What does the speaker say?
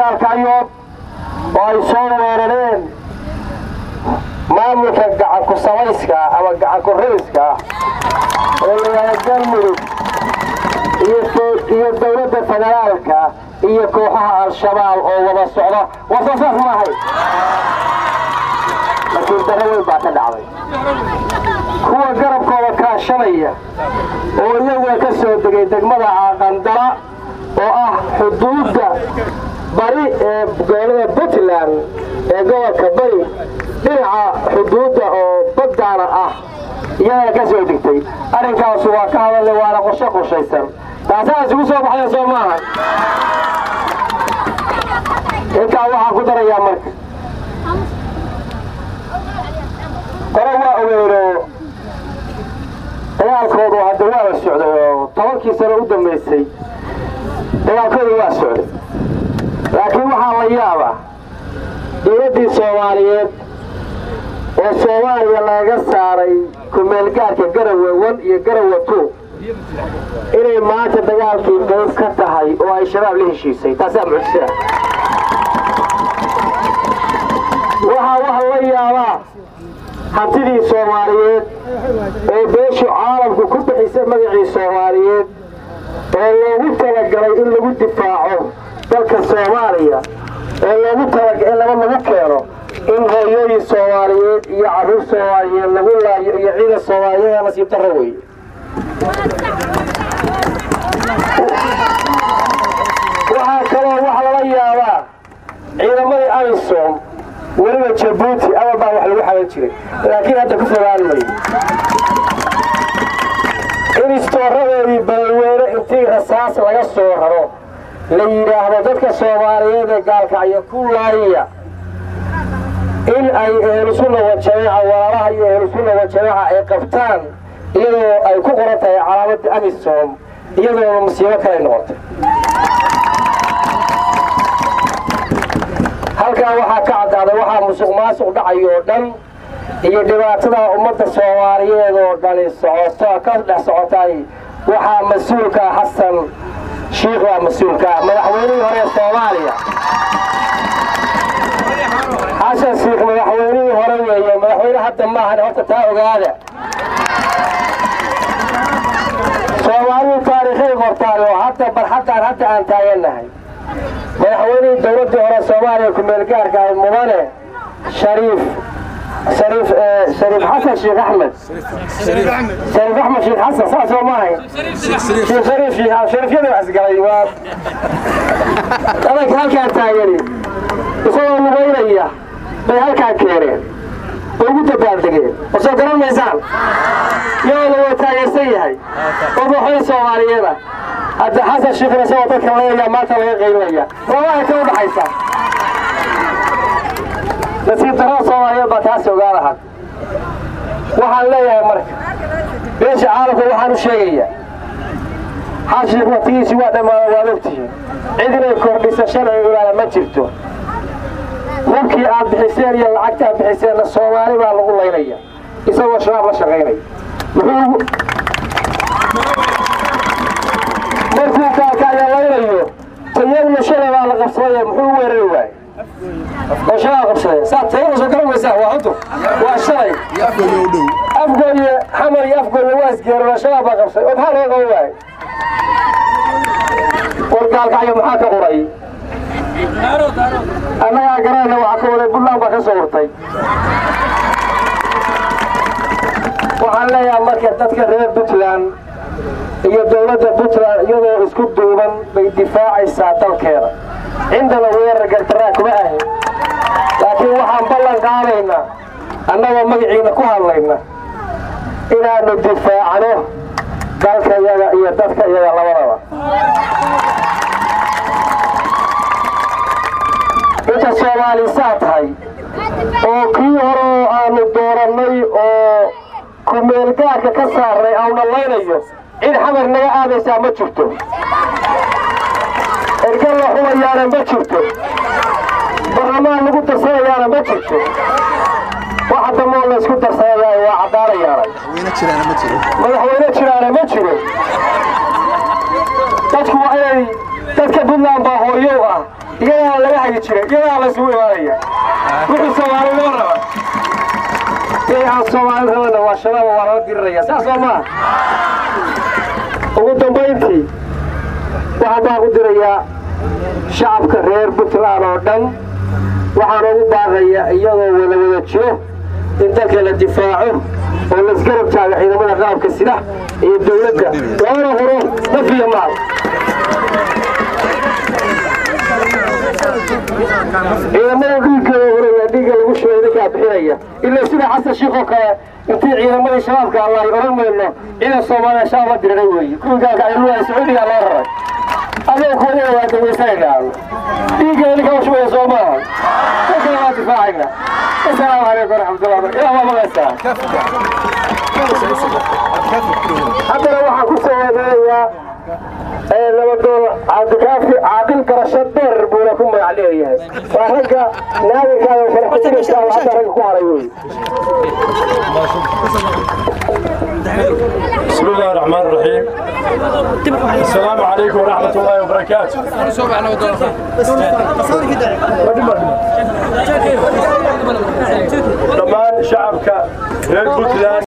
gaalkacyood oo ay soo weerareen maamulka gacanku samayska ama gacanku rayska oo layihahda galmudug iyo dowladda federaalka iyo kooxaha al-shabaab oo wada socda wasoosaas maahay laakiin daro weyn baa ka dhacday kuwa garabkooda kaashanaya oo iyaguna ka soo degay degmada caaqandala oo ah xuduudda bari ee gobolada puntland ee gobolka bari dhinaca xuduudda oo baddaana ah iyagana ka soo degtay arrinkaasu waa ka hadalay waana qorshe qorshaysan taasaa isugu soo baxday soo maaha intaa waxaan ku darayaa marka qore waa ogeeno dagaalkoodu hadda waa la socday oo tobankii sano u dambaysay dagaalkoodu waa socday laakiin waxaa la yaabaa dowladdii soomaaliyeed oo soomaaliya laga saaray kumeelgaarka garawe wan iyo garawe two inay maanta dagaalkii qayb ka tahay oo ay shabaab la heshiisay taasaa mucjisa waxaa waxa la yaabaa hantidii soomaaliyeed oo beeshu caalamku ku bixisay magacii soomaaliyeed oo loogu talagalay in lagu difaaco dalka soomaaliya oo loogu talagalay in laba lagu keeno in hooyooyin soomaaliyeed iyo carruur soomaaliyeed lagu laayo iyo ciidan soomaaliyeed nasiib darro weeye waxaa kaloo waxa lala yaabaa ciidamadii amisom weliba jabuuti awal baa wax lagu xalan jiray laakiin hadda ku fogaan mayo in istooradoodii balweyne intii rasaas laga soo raro la yidhaahdo dadka soomaaliyeed ee gaalkacyo ku laaya in ay ehlusunna wajamaaca walaalaha iyo ehlusunna wajamaaca ay qabtaan iyadoo ay ku qoran tahay calaamadda amisom iyadoona musiibo kale noqotay halkaa waxaa ka caddaaday waxaa musuq maasuq dhacay oo dhan iyo dhibaatada ummadda soomaaliyeed oo dhani socoto ka dhex socotay waxaa mas-uulka xasan shiikh waa mas-uulka madaxweynihii hore soomaaliya xasan shiikh madaxweynihii hore weeye madaxweyne hadda maahan horta taa ogaada soomaalidu taariikhay qortaan oo hadda barxaddaan hadda aan taagannahay madaxweynihii dowladdii hore soomaaliya ku-meelgaarka ahay mudane shariif shariif shariif xasan sheekh axmed shariif axmed sheekh xasan saas oo maahay sheekh shariif sheekh shariifyada wax isgalay waa adanka halkaan taagani isagoo lugaynaya bay halkaan keeneen oo ugu dabaaldegeen oo soo garan maysaan iyagoo waa taageersan yahay oo madaxweyne soomaaliyeeda hadda xasan shiikhna isagoo dadka leeyaa maanta laga qaylinaya labaha ka u dhaxaysa nasiib darrada soomaaliyeed baa taas ogaan lahaa waxaan leeyahay marka beesha caalamka waxaan u sheegayaa xashiik waqtigiisii waa dhammaada waad ogtihiin cid inay kordhisa shalay ogaana ma jirto hubkii aad bixiseen iyo lacagta aad bixiseenna soomaali baa lagu laynaya isagoo shabaab la shaqaynaya muxuu markuu kaakaayalaynayo tayagna shalay baa la qabsadaya muxuu weerari waayey oo shabaab qabsadaya saa tayada soo garan maysaa waa hudur waa shalay afgooye xamar iyo afgooye waa isgeerona shabaab baa qabsaday oo maxaa loo qaban waayey wargaalkacyo maxaa ka quray annagaa garanayna waxaa ka waday buntland baa ka soo hurtay waxaan leeyahay marka dadka reer puntland iyo dowladda puntland iyadoo isku duuban bay difaacaysaa dalkeeda cindana weerar gartaraa kuma ahin laakiin waxaan ballan qaadaynaa annagoo magaciina ku hadlayna inaannu difaacno dalka iyaga iyo dadka iyaga labadaba inta soomaalisaa tahay oo kii hore oo aanu doorannay oo kumeelgaarka ka saarnay auna laynayo cid xamar naga aadaysaa ma jirto ergal la xumayaana ma jirto barlamaan lagu darsanayaana ma jirto waxa damoo la isku darsanayaa waa caddaanayaana madaxweyne jiraana ma jiro dadku waa inay dadka puntland baa hooyo fayow ah iyadaa laga hagi jiray iyadaa laysugu imaanaya wuxuu soomaalinimo raba wixii aan soomaali rabana waa shabaab waa lala diriraya saas oo maaha ugu dambayntii waxaan baan ku dirayaa shacabka reer puntland oo dhan waxaan ugu baaqaya iyagoo wada wada jiro in dalka la difaaco oo laisgarab taago ciidamada qaabka sida iyo dowladda loona huro naf iyo maal ciidamada dhiiggooda horaya dhiigga lagu shubay idinkaa bixinaya ilaa sida xasan shiikh oo kale intii ciidamadii shabaabka allahi oran mayno ciidan soomaaliya shabaab la diriray weeye kuwii gaalka ciidamada sacuudiga loo raray adoo kuwayada waa dawaysanayna dhiigga idinkaa u shubaya soo maaha dadkana waa difaacayna asalaamu calaykum waraxmatullah ilaah waa maqaysaa haddana waxaan ku soo wadeeyaa nabadoon cabdikaafi caaqil garasho dheer buuna ku magac leeyahay waa ragga naadirkaada faraxusinaysa oo hadda ragga ku haray wey بسم الله الرحمن الرحيم السلام عليكم ورحمة الله وبركاته dhammaan shacabka reer puntland